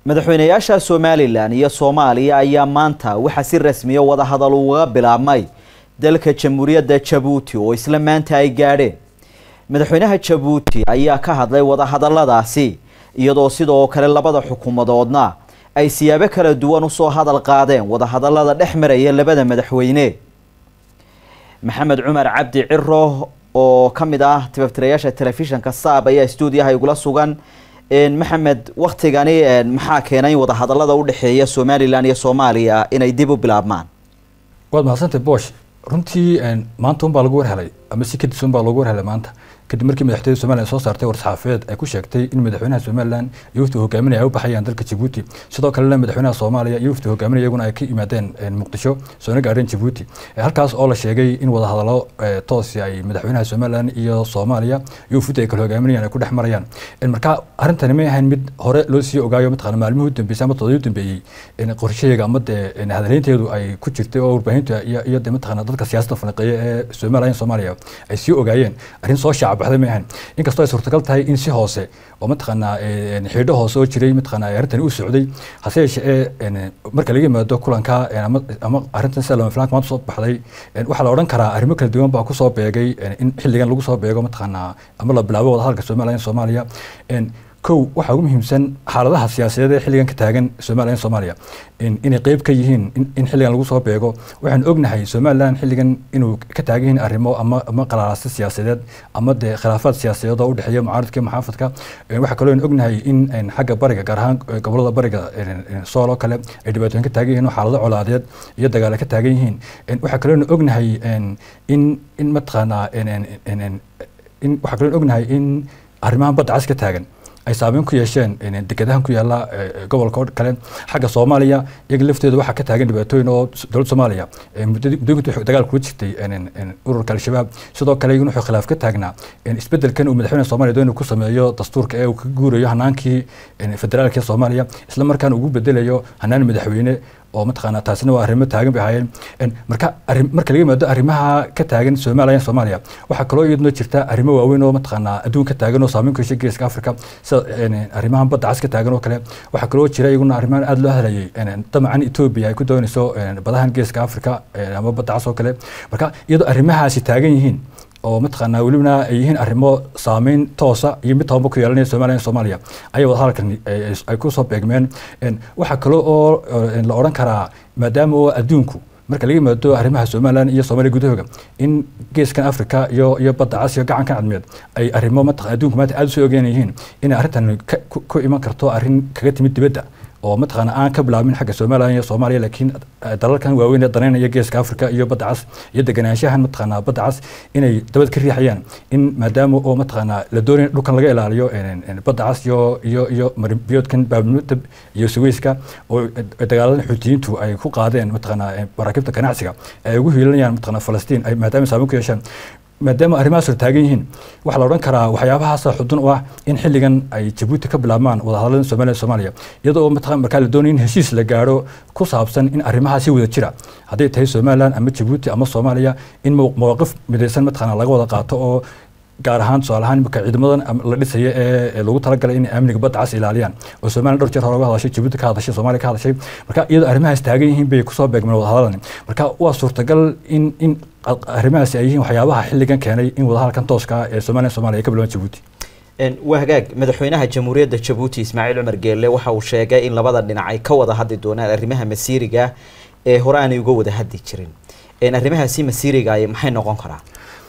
madaxweynayaasha somalilan iyo soomaaliya ayaa maanta waxaa si rasmiya wadahadal uga bilaabmay dalka jamhuuriyadda jabuuti oo isla maanta ay gaadheen madaxweynaha jabuuti ayaa ka hadlay wadahadaladaasi iyadoo sidoo kale labada xukuumadoodna ay siyaabo kala duwan usoo hadal qaadeen wadahadalada dhex maraya labada madaxweyne maxamed cumar cabdi ciro oo ka mid ah tibaftirayaasha telefishinka saab ayaa stuudiyaha igula sugan maxamed waktigani maxaa keenay in wadahadalada udhexeeya somalilan iyo soomaaliya inay dib u bilaabmaan waad mahadsantay bosh runtii maanta un baa lagu warhelay ama si kadis un baa loogu warhelay maanta kadib markii madaxtooyada somalilan soo saartay war-saxaafadeed ay ku sheegtay in madaxweynaha somalilan iyo wafdi hogaaminaya ay u baxayaan dalka jabuuti sidoo kalena madaxweynaha soomaaliya iyo wafdi hogaaminaya iyaguna ay ka yimaadeen muqdisho soona gaadheen jabuuti halkaas oo la sheegay in wadahadalo toosi ay madaxweynaha somalilan iyo soomaaliya iyo wafdi ay kala hogaaminayaan ay ku dhex marayaan marka arrintani may ahayn mid hore loo sii ogaayo mataqana maalmihii u dambeysay ama todobadii u dambeeyey qorshaheega ama dee hadaleynteedu ay ku jirtay oo warbaahinta iyo de mataqana dadka siyaasadda falanqeeya ee somalilan iyo soomaaliya ay sii ogaayeen arrin soo shaac baxday ma ahan inkastoo ay suurtagal tahay in si hoose oo mataqaanaa xiidho hoose oo jiray mataqaanaa arrintani u socday hase yeeshee marka laga yimaado kulanka ama arrintan sida lama filaanka maanta soo baxday waxaa la odhan karaa arrimo kala duwan baa kusoo beegay in xilligan lagu soo beego mataqaanaa ama la bilaabo wadahadalka somaliya soomaaliya kow waxaa ugu muhiimsan xaaladaha siyaasadeed ee xilligan ka taagan somaliya in soomaaliya inay qeyb ka yihiin in xilligan lagu soo beego waxaan ognahay somalilan xilligan inuu ka taagan yihiin arrimo ama ama qalaalaasi siyaasadeed ama dee khilaafaad siyaasadeed oo udhexeeya mucaaradka iyo maxaafadka waxaa kaloo ognahay in xagga bariga gaar ahaan gobolada bariga sool oo kale ay dhibaatooyin ka taagan yihiin oo xaalado colaadeed iyo dagaale ka taagan yihiin waxaa kaloo ognahay in in mataqaanaa in waxaa kaloo ognahay in arrimahan badda cas ka taagan ay saameyn ku yeesheen dekedahan ku yaala gobolka kale xagga soomaaliya iyaga lafteeda waxaa ka taagan dhibaatooyin oo dowladda soomaaliya muddooyinka dagaal kula jirtay ururka al-shabaab sidoo kale iyaguna wuxuu khilaaf ka taagnaa isbedelkan uu madaxweynaha soomaaliya doon ku sameeyo dastuurka ee uu ka guurayo hanaankii federaalka soomaaliya isla markaana ugu bedelayo hanaan madaxweyne oo mataqaanaa taasina waa arrimo taagan bay ahaayeen marka marka laga yimaado arrimaha ka taagan somaliya soomaaliya waxaa kaloo iyaduna jirta arrimo waaweyn oo mataqaanaa adduun ka taagan oo saameyn ku yeeshay geeska africa sida arrimahan badda cas ka taagan oo kale waxaa kaloo jira iyaguna arrimahan aada loo hadlayay damacan etoobiya ay ku doonayso badahan geeska africa ama badda cas oo kale marka iyadoo arrimahaasi taagan yihiin oo mataqaanaa welibana ay yihiin arrimo saameyn toosa iyo mid tobanba ku yeelanaya somaliya soomaaliya ayaa wadahadalkan ay kusoo beegmeen waxaa kaloo oo la odhan karaa maadaama oo adduunku marka laga yimaado arrimaha somalilan iyo soomaaliya gudahooga in geeskan africa iyo iyo badda cas iyo gacankan cadmeed ay arrimo mataq adduunku maanta aada usoo ogeyn yihiin inay arrintan ku iman karto arrin kaga timid dibadda oo mataqaana aan ka bilaabmin xagga somalilan iyo soomaaliya laakiin dalalkan waaweyn ee danaynaya geeska africa iyo badda cas iyo deganaanshahan mataqaanaa badda cas inay dabad ka riixayaan in maadaama oo mataqaanaa la doonaya dhulkan laga ilaaliyo badda cas iyo iyo iyo maribiyoodkan baabnutab iyo suweyska oo dagaaladan xuutiyiintu ay ku qaadeen mataqaanaa maraakiibta ganacsiga ay ugu hiilanayaan mataqaanaa falastiin ay maadaama saameyn ku yeeshaan maadaama arrimahaas hor taagan yihiin waxaa la odhan karaa waxyaabahaasa xudun u ah in xilligan ay jabuuti ka bilaabmaan wadahadalada somaliya soomaaliya iyadoo markaa la doonaya in heshiis la gaadho ku saabsan in arrimahaasi wada jira hadday tahay somalilan ama jabuuti ama soomaaliya in mawaqif midaysan mataqaana laga wada qaato oo gaar ahaan tusaale ahaan imika ciidamadan la dhisaya ee lagu talagalay inay amniga badda cas ilaaliyaan oo somaliya dhowr jeer hore uga hadashay jabuuti ka hadashay soomaaliya ka hadashay marka iyadoo arrimahaas taagan yihiin bay kusoo beegmeen wadahadaladani marka waa suurtagal in in arrimahaasi ay yihiin waxyaabaha xilligan keenay in wadahadalkan tooska ah ee somaliya soomaaliya ay ka bilowaan jabuuti waa hagaag madaxweynaha jamhuuriyadda jabuuti ismaaciil cumar geelle waxa uu sheegay in labada dhinac ay ka wada hadli doonaan arrimaha masiiriga ee hore aanay uga wada hadli jirin arrimahaasi masiiriga ay maxay noqon karaa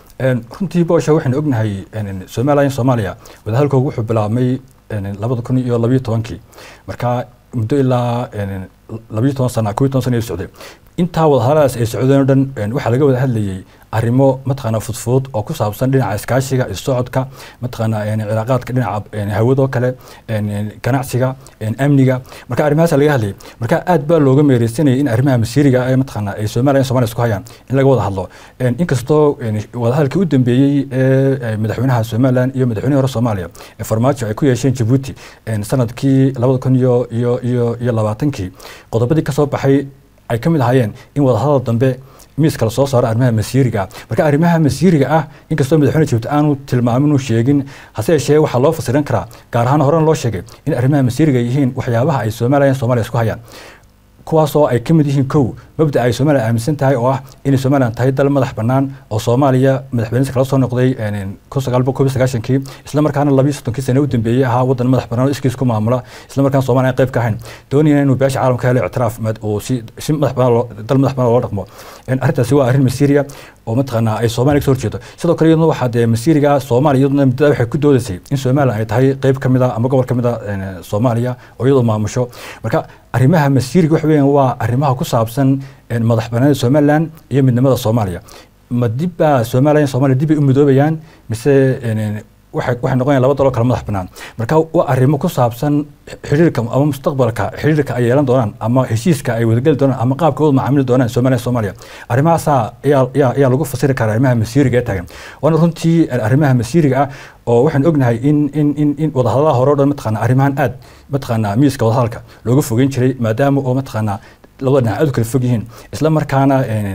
runtii boosha waxaynu ognahay somaliya soomaaliya wadahadalkoogu wuxuu bilaabmay labada kun iyo labayo tobankii marka muddo ilaa labayo toban sana kobiyo toban sana ay socday intaa wadahadaladaas ay socdeen o dhan waxaa laga wada hadlayay arrimo mataqaanaa fudfudud oo ku saabsan dhinaca iskaashiga isocodka mataqaanaa cilaaqaadka dhinaca hawadoo kale ganacsiga amniga marka arrimahaas laga hadlayay marka aad baa looga meereysanayay in arrimaha masiiriga ee mataqaanaa ay soomaaliya somalia isku hayaan in laga wada hadlo inkastoo wadahadalkii u dambeeyey ee madaxweynaha somalilan iyo madaxweynihi hore soomaaliya ee farmaajo ay ku yeesheen jabuuti sanadkii labada kun iyo iyo iyo iyo labaatankii qodobadii kasoo baxay ay ka mid ahaayeen in wadahadal dambe miiska la soo saaro arrimaha masiiriga ah marka arrimaha masiiriga ah inkastoo madaxweyne jabuuti aanu tilmaamin uu sheegin hase yeeshee waxaa loo fasiran karaa gaar ahaan horena loo sheegay in arrimaha masiiriga yihiin waxyaabaha ay somalilan soomaaliya isku hayaan kuwaasoo ay ka mid yihiin kow mabda ay somalilan aaminsan tahay oo ah inay somalilan tahay dal madax bannaan oo soomaaliya madaxweynisa kala soo noqday kun sagaal boqol kob sagaashankii isla markaana labiyo soddonkii sane u dambeeyey ahaa waddan madax bannaan oo iskiis ku maamula isla markaana soomaaliya qayb ka ahayn doonayana inuu beesha caalamka helo ictiraaf oo si si madax bannaan dal madax bannaan loo dhaqmo arrintaasi waa arrin masiiriya oo mataqaanaa ay soomaaliya kasoo horjeedo sidoo kale iyaduna waxaa dee masiiriga soomaaliya iyaduna muddada waxay ku doodaysay in somalilan ay tahay qayb ka mid a ama gobol ka mid a soomaaliya oo iyadoo maamusho marka arrimaha masiiriga waxa weeyaan waa arrimaha ku saabsan madax bannaanida somalilan iyo midnimada soomaaliya ma dibbaa somaliya soomaaliya dib bay u midoobayaan mise waxay waxay noqonayaan laba daloo kale madax bannaan marka waa arrimo ku saabsan xiriirka ama mustaqbalka xiriirka ay yeelan doonaan ama heshiiska ay wadageli doonaan ama qaabka wada macaamili doonaan somaliya soomaaliya arrimahaasaa ayaa ayaa ayaa lagu fasiri karaa arrimaha masiiriga ee taagan waana runtii arrimaha masiiriga ah oo waxaan ognahay in in in in wadahadalaha hore o dhan mataqaana arrimahan aad mataqaanaa miiska wadahadalka looga fogeyn jiray maadaama oo mataqaanaa labada dhinac aad u kala fog yihiin isla markaana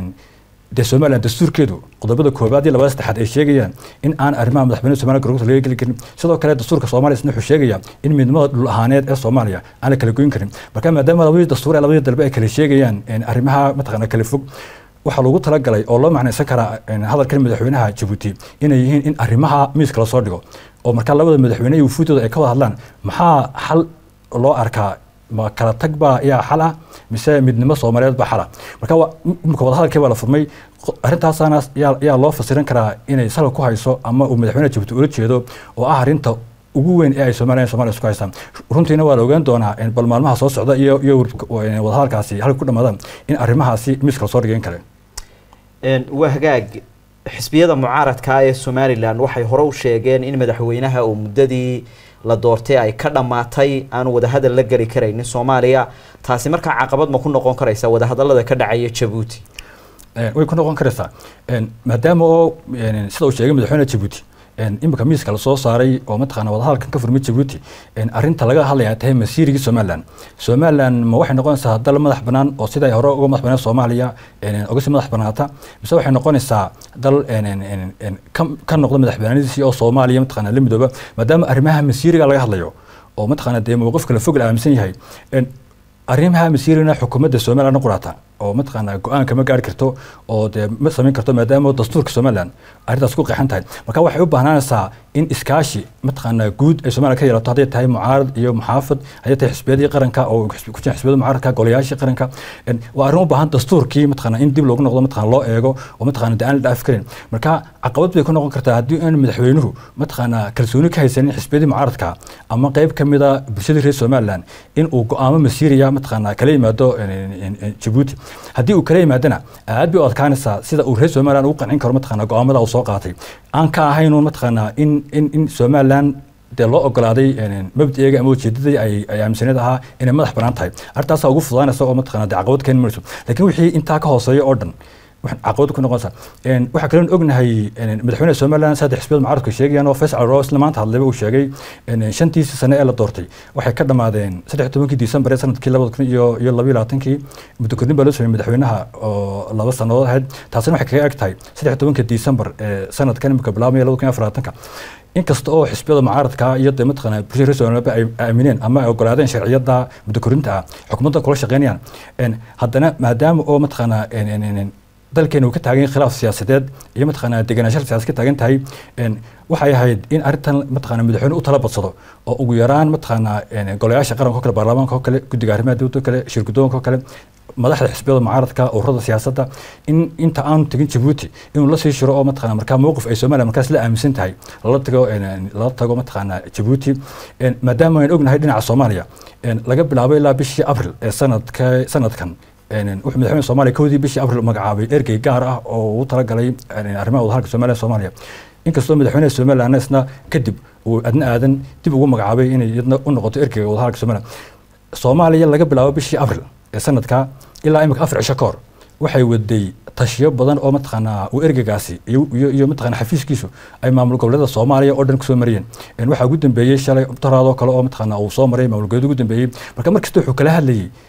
dee somalilan dastuurkeedu qodobada koobaad iyo labada saddexaad ay sheegayaan in aan arrimaha madaxweynaha somaliya gorgorta laga geli karin sidoo kale dastuurka soomaaliya isna wuxuu sheegaya in midnimada dhul ahaaneed ee soomaaliya aan la kala goyn karin marka maadaama labadii dastuur ee labadii dalbe ay kala sheegayaan arrimaha mataqaana kala fog waxaa loogu talagalay oo loo macnaysan karaa hadalkan madaxweynaha jabuuti inay yihiin in arrimaha miiska lasoo dhigo oo markaa labada madaxweyne iyo wufuudooda ay ka wada hadlaan maxaa xal loo arkaa ma kala tag baa yaa xal ah mise midnimo soomaaliyeed baa xala marka imika wadahadalkii baa la furmay arrintaasaana yaa loo fasiran karaa inay salka ku hayso ama uu madaxweynaha jabuuti ula jeedo oo ah arrinta ugu weyn ee ay somaliya somalia isku haystaan runtiina waa la ogaan doonaa bal maalmaha soo socda iyo iyo wadahadalkaasi halka ku dhamaadaan in arrimahaasi miiska lasoo dhigayn kale waa hagaag xisbiyada mucaaradka ee somalilan waxay hore u sheegeen in madaxweynaha uu muddadii la doortay ay ka dhammaatay aanu wadahadal la geli karaynin soomaaliya taasi markaa caqabad ma ku noqon karaysa wadahadalada ka dhacaya jabuuti way ku noqon karaysaa maadaama oo sida uu sheegay madaxweyne jabuuti imika miiska lasoo saaray oo mataqaana wadahadalkan ka furmay jabuuti arrinta laga hadlaya tahay masiirigii somalilan somalilan ma waxay noqonaysaa dal madax bannaan oo sida ay hore uga madax bannaan soomaaliya uga sii madax bannaata mise waxay noqonaysaa dal ka noqda madax bannaanadiisii oo soomaaliya mataqaana la midooba maadaama arrimaha masiiriga laga hadlayo oo mataqaana dee mowqif kala fog la aaminsan yahay arrimaha masiirina xukuumadda somaliland quraata oo mataqaana go-aan kama gaari karto oo dee ma samayn karto maadaama dastuurka somaliland arrintaas ku qeexan tahay marka waxay u baahnanaysaa in iskaashi mataqaana guud ay somaliland ka yeelato hadday tahay mucaarad iyo muxaafid hadday tahay xisbiyadii qaranka oo ku jira xisbiyada mucaaradka golayaashii qaranka waa arrin u baahan dastuurkii mataqaana in dib loogu noqdo mataqaana loo eego oo mataqaana dee aan la dhaafi karin marka caqabad bay ku noqon kartaa haddii aan madaxweynuhu mataqaana kalsooni ka haysanin xisbiyadii mucaaradka ama qayb ka mida bulshadii reer somaliland in uu go-aamo masiiriya mataqaana kala yimaado jabuuti haddii uu kala yimaadana aad bay u adkaanaysaa sida uu reer somaliland ugu qancin karo mataqaana go-aamada uu soo qaatay aan ka ahayn mataqaana in in in somaliland dee loo ogolaaday mabdi'eega ama ujeedadii ay ay aaminsaneed ahaa inay madax bannaan tahay arrintaasaa ugu fudaanaysa oo mataqana dee caqabad keeni mayso laakiin wixii intaa ka hooseeya oo dhan caqabad ku noqonaysa waxaa kaloon ognahay madaxweynaha somaliland saddex xisbiyada mucaaradku sheegayaan oo faysal ro isla maanta hadlayba uu sheegay shantiisii sane ee la doortay waxay ka dhammaadeen saddex tobankii disembar ee sanadkii labada kun iyo iyo labaiyo labaatankii muddo kordhin baa loo sameeyey madaxweynaha oo laba sannadood ahayd taasina waxay kaga eg tahay saddex tobankii disembar ee sanadkan imika bilaabmaya labada kun iyo afar labaatanka inkasta oo xisbiyada mucaaradka iyo dee mataqaana bulshada reer somaliland ay aamineen ama ay ogolaadeen sharciyada muddo kordhinta ah xukuumadda kula shaqeynayaan haddana maadaama oo mataqaana dalkeena uu ka taagan yahay khilaaf siyaasadeed iyo mataqaana degenaanshaha siyaasad ka taagan tahay waxay ahayd in arrintan mataqaana madaxweyne u tala badsado oo ugu yaraan mataqaana golayaasha qaranka oo kale baarlamaanka oo kale guddiga arrimaha dowladda oo kale shir guddoonka oo kale madaxda xisbiyada mucaaradka ururada siyaasadda in inta aanu tegin jabuuti inuu la sii shiro oo mataqana markaa mowqif ay somaliya markaas la aaminsan tahay lala tago lala tago mataqaana jabuuti maadaama aynu ognahay dhinaca soomaaliya laga bilaabo ilaa bishii abril ee sanadka sanadkan wuxuu madaxweyne soomaaliya kowdii bishii abril magacaabay ergey gaar ah oo uu talagalay arrimaha wadahadalka somaliya soomaaliya inkastoo madaxweynaha somaliland isna kadib uu adna aadan dib ugu magacaabay inay iyadna u noqoto ergeyga wadahadalka somaliland soomaaliya laga bilaabo bishii abril ee sanadka ilaa imika afar cisho ka hor waxay waday tashiyo badan oo mataqaanaa uu ergeygaasi iyo iyo mataqana xafiiskiisu ay maamul goboleeda soomaaliya oo dhan kusoo mariyeen waxaa ugu dambeeyey shalay taraadoo kale oo mataqaana uu soo maray maamul goboleed ugu dambeeyey marka markasta wuxuu kala hadlayay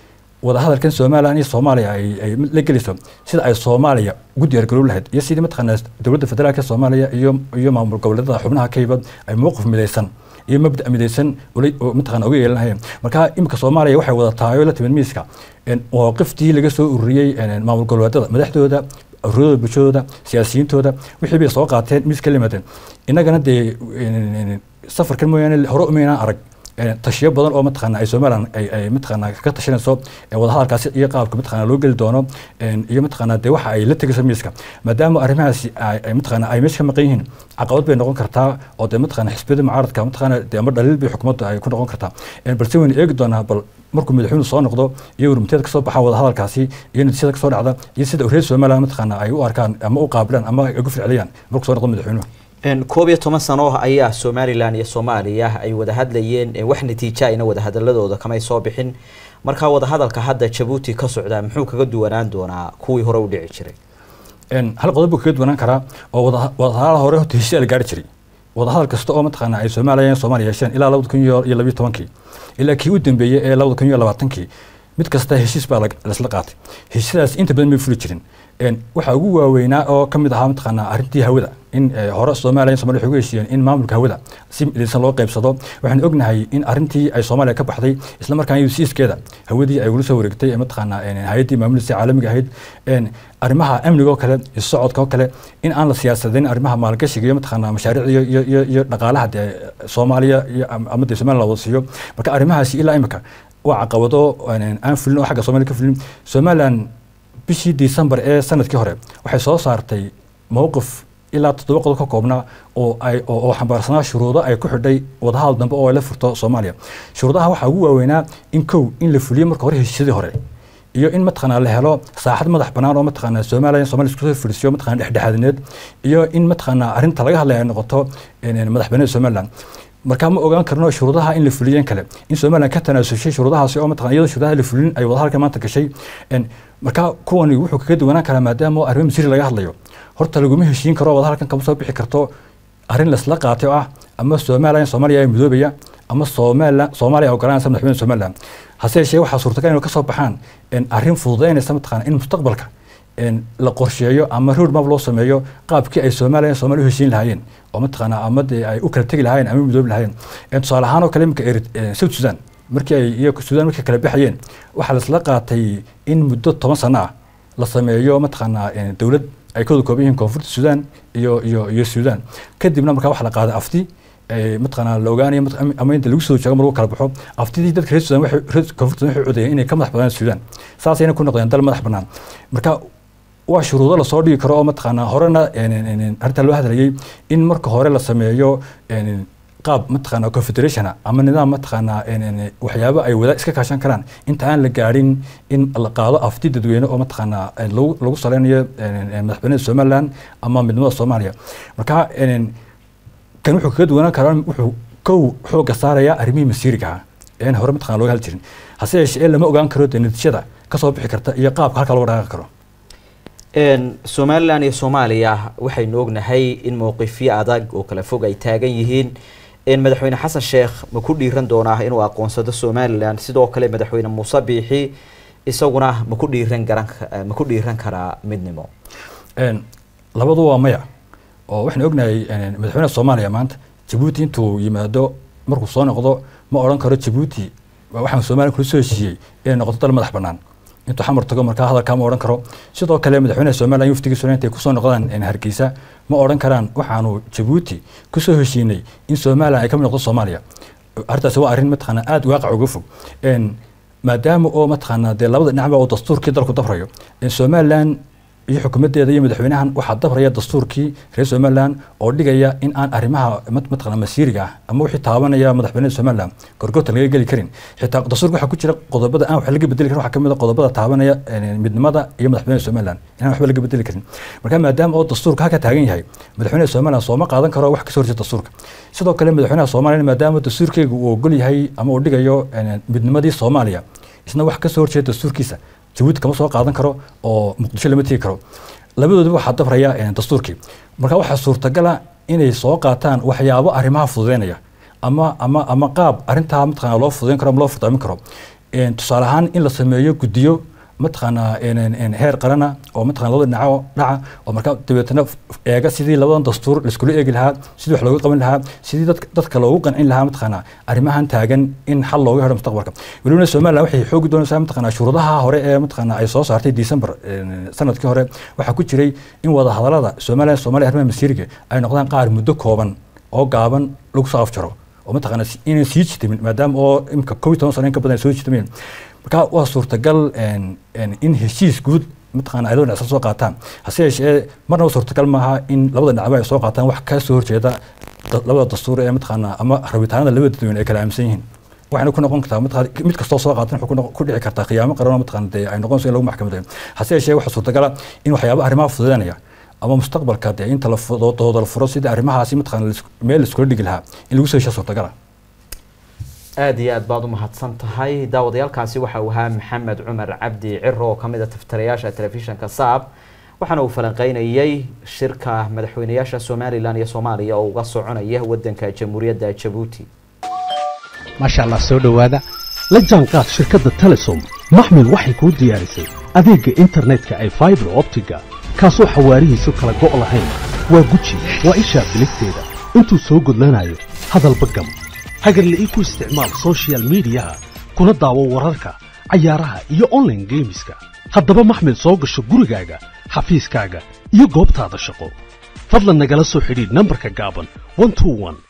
wadahadalkan somalilan iyo soomaaliya ay ay la gelayso sida ay soomaaliya ugu diyaargarow lahayd iyo sidii mataqaanaa dowladda federaalka soomaaliya iyo iyo maamul goboleedada xubnaha kayba ay mowqif midaysan iyo mabda midaysan mataqana uga yeelanayeen marka imika soomaaliya waxay wada tahay oo la timid miiska mawaqiftii laga soo ururiyey maamul goboleedada madaxdooda ururada bulshadooda siyaasiyiintooda wixii bay soo qaateen miis ka limaadeen innagana dee safarkan mooyaane hore umaynaan arag tashiyo badan oo mataqaana ay somalilan ay ay mataqaana ka tashanayso wadahadalkaasi iyo qaabka mataqaana loo geli doono iyo mataqaana dee waxa ay la tegayso miiska maadaama arrimahaasi ay mataqaana ay meesha ka maqan yihiin caqabad bay noqon kartaa oo dee mataqaana xisbiyada mucaaradka mataqaana dee ama dhaliil bay xukuumadda ay ku noqon kartaa balse waynu eegi doonaa bal markuu madaxweynuhu soo noqdo iyo warmiteed kasoo baxa wadahadalkaasi iyo natiijada kasoo dhacda iyo sida reer somalilan mataqaana ay u arkaan ama u qaabilaan ama ay ugu ficiliyaan markuu soo noqdo madaxweynuhu koob iyo toban sano ayaa somalilan iyo soomaaliya ay wada hadlayeen wax natiija ayna wadahadaladooda kamay soo bixin markaa wadahadalka hadda jabuuti ka socdaa muxuu kaga duwanaan doonaa kuwii hore u dhici jiray hal qodob buu kaga duwanaan karaa oo wadahadal hore horta heshiis la gaari jiray wadahadal kasta oo mataqaana ay soomaaliya iyo soomaaliya yeesheen ilaa labada kun iyo labiyo tobankii ilaa kii u dambeeyey ee labada kun iyo labaatankii mid kasta heshiis baa laisla qaatay heshiisyadaas inta badan may fuli jirin waxaa ugu waaweynaa oo ka mid ahaa mataqaanaa arrintii hawada in hore soomaaliya somalia waxay ugu heshiiyeen in maamulka hawada si midaysan loo qaybsado waxaan ognahay in arrintii ay soomaaliya ka baxday isla markaana yusiiskeeda hawadii ay ula soo wareegtay ee mataqaanaa hay-addii maamulisa caalamiga ahayd arrimaha amniga oo kale iyo socodka oo kale in aan la siyaasadayn arrimaha maalgashiga iyo mataqaanaa mashaariicda iyo iyo iyo dhaqaalaha dee soomaaliya iyo ama dee somaliya la wada siiyo marka arrimahaasi ilaa imika waa caqabado aan fulin oo xagga soomaaliya ka fulin somaliland bishii december ee sanadkii hore waxay soo saartay mowqif ilaa toddoba qodob ka koobnaa oo ay oo xambaarsanaa shuruudo ay ku xidhay wadahadal dambe oo ay la furto soomaaliya shuruudaha waxaa ugu waaweynaa in kow in la fuliyo marka hore heshiisyadii hore iyo in mataqaanaa la helo saaxad madax bannaan oo mataqaanaa soomaaliya somalia isku soo fadhiisiyo mataqaana dhexdhexaadineed iyo in mataqaanaa arrinta laga hadlaya ay noqoto madax bannaanida somaliland markaa ma ogaan karno shuruudaha in la fuliyeen kale in somaliland ka tanaasushay shuruudahaasi oo mataqana iyadoo shuruudaha la fulin ay wadahadalka maanta gashay markaa kuwani wuxuu kaga duwanaan karaa maadaama arrimo masiri laga hadlayo horta laguma heshiin karo wadahadalkan kama soo bixi karto arrin laisla qaatay oo ah ama somaliland soomaaliya ay midoobaya ama somaliland soomaaliya ogolanaysa madaxweyne somaliland hase yeeshee waxaa suurtagal inay ka soo baxaan arrin fududeynaysa mataqana in mustaqbalka la qorsheeyo ama road map loo sameeyo qaabkii ay soomaaliya iyo soomaaliya u heshiin lahaayeen oo mataqaanaa ama dee ay u kala tegi lahaayeen ama midoobi lahaayeen tusaale ahaan oo kale imika south sudan markii ay iyo sudan markay kala baxayeen waxaa laisla qaatay in muddo toban sano ah la sameeyo mataqaanaa dowlad ay ka wada kooban yihiin koonfurta sudan iyo iyo iyo sudan kadibna markaa waxaa la qaaday afti mataqaanaa la ogaanayo ama inta lagu soo joogo mar lagu kala baxo aftidii dadka reer sudan waxay koonfurta sudan waxay codayeen inay ka madax badaan sudan saasayna ku noqdeen dal madax bannaan marka waa shuruudo lasoo dhigi karo oo mataqaanaa horena arrintaa loo hadlayay in marka hore la sameeyo qaab mataqaanaa confederationa ama nidaam mataqaanaa waxyaabo ay wada iska kaashan karaan inta aan la gaadhin in la qaado afti dadweyne oo mataqaanaa lagu saleynayo madaxbanida somaliland ama midnimada soomaaliya marka kan wuxuu kaga duwanaan karaa wuxuu kow xooga saarayaa arrimihii masiiriga ah een hore mataqana looga hadli jirin hase yeeshee lama ogaan karo dee natiijada kasoo bixi karta iyo qaabka halka looga dhaqaaqi karo somalilan iyo soomaaliya waxaynu ognahay in mowqifyo adag oo kala fog ay taagan yihiin madaxweyne xasan sheekh ma ku dhiiran doonaa inuu aqoonsado somalilan sidoo kale madaxweyne muuse biixi isaguna ma ku dhiiran garan ma ku dhiiran karaa midnimo labadu waa maya oo waxaan ognahay madaxweyne soomaaliya maanta jabuuti intuu yimaado markuu soo noqdo ma odhan karo jabuuti waxaan soomaaliya kula soo heshiiyey inay noqoto dal madax bannaan intuu xamar tago markaa hadalkaa ma odhan karo sidoo kale madaxweynaha somaliland waftigiisuna intay kusoo noqdaan hargeysa ma odhan karaan waxaanu jabuuti kusoo heshiinay in somaliland ay ka mid noqdo soomaaliya arrintaasi waa arrin mataqaana aada waaqac uga fog maadaama oo mataqaanaa dee labada dhinacba oo dastuurkii dalku dabrayo somaliland iyo xukuumaddeeda iyo madaxweynahan waxaa dabraya dastuurkii reer somaliland oo dhigaya in aan arrimaha mataqana masiiriga ah ama wixii taabanaya madaxweynada somaliland gorgorta laga geli karin xitaa dastuurka waxaa ku jira qodobada aan wax laga bedeli karin waxaa kamid a qodobada taabanaya midnimada iyo madaxweynada somaliland inaan waxba laga bedeli karin marka maadaama oo dastuurka halka taagan yahay madaxweynada somaliland sooma qaadan karo wax kasoo horjeeda dastuurka sidoo kale madaxweynaha soomaaliya maadaama dastuurkeyga uu ogol yahay ama uu dhigayo midnimadii soomaaliya isna wax kasoo horjeeda dastuurkiisa jabuuti kama soo qaadan karo oo muqdisho lama tegi karo labadoodaba waxaa dabraya dastuurkii marka waxaa suurtagala inay soo qaataan waxyaabo arrimaha fududeynaya ama ama ama qaab arrintaa mataqana loo fududeyn karo ama loo furdaamin karo tusaale ahaan in la sameeyo guddiyo mataqaanaa heer qarana oo mataqana labada dhinaco dhaca oo markaa dabeetana eega sidii labadan dastuur laiskula eegi lahaa sidii wax looga qaban lahaa sidii dadka loogu qancin lahaa mataqaanaa arrimahan taagan in xal looga helo mustaqbalka welibana somaliland waxay xoogi doonaysaa mataqaanaa shuruudaha hore ee mataqaanaa ay soo saartay december sanadkii hore waxaa ku jiray in wada hadalada somaliland soomaaliya arrimaha masiiriga ay noqdaan qaar muddo kooban oo gaaban lagu soo afjaro oo mataqaanaa inay sii jitamin maadaama oo imika kow iyo toban sano in ka badan ay soo jitameen marka waa suurtagal in heshiis guud mataqana ay labada dhinac soo qaataan hase yeeshee marnaba suurtagal maaha in labada dhinacba ay soo qaataan wax ka soo horjeeda labada dastuur ee mataqaana ama rabitaanada labada dadweyne ay kala aaminsan yihiin waxayna ku noqon kartaa mataqana mid kastoo soo qaatan wuxuu ku dhici kartaa khiyaamo qaran oo mataqana dee ay noqonayso in lagu maxkamadeeyo hase yeeshee waxaa suurtagala in waxyaaba arrimaha fududanaya ama mustaqbalka dee inta la dooda la furo sidii arrimahaasi mataqana meel la iskula dhigi lahaa in lagu soo heshaa suurtagala aada iyo aad baad u mahadsan tahay daawadayaalkaasi waxa uu ahaa maxamed cumar cabdi ciro oo kamid a taftirayaasha telefishinka saab waxaana uu falanqeynayay shirka madaxweynayaasha somalilan iyo soomaaliya oo uga soconaya wadanka jamhuuriyadda jabuuti maasha allah soo dhowaada la jaanqaad shirkadda telesom maxmil waxay kuu diyaarisay adeegga internetka ay faibar optiga kaasoo xawaarihiisu kala go' lahayn waa guji waa ishaa biligteeda intuu soo gudlanayo hadalba gam hagarle ii ku isticmaal sochial midiyaha kuna daawo wararka cayaaraha iyo onlaine geemiska haddaba maxmil soo gasho gurigaaga xafiiskaaga iyo goobtaada shaqo fadlan nagala soo xidhiidh nambarka gaaban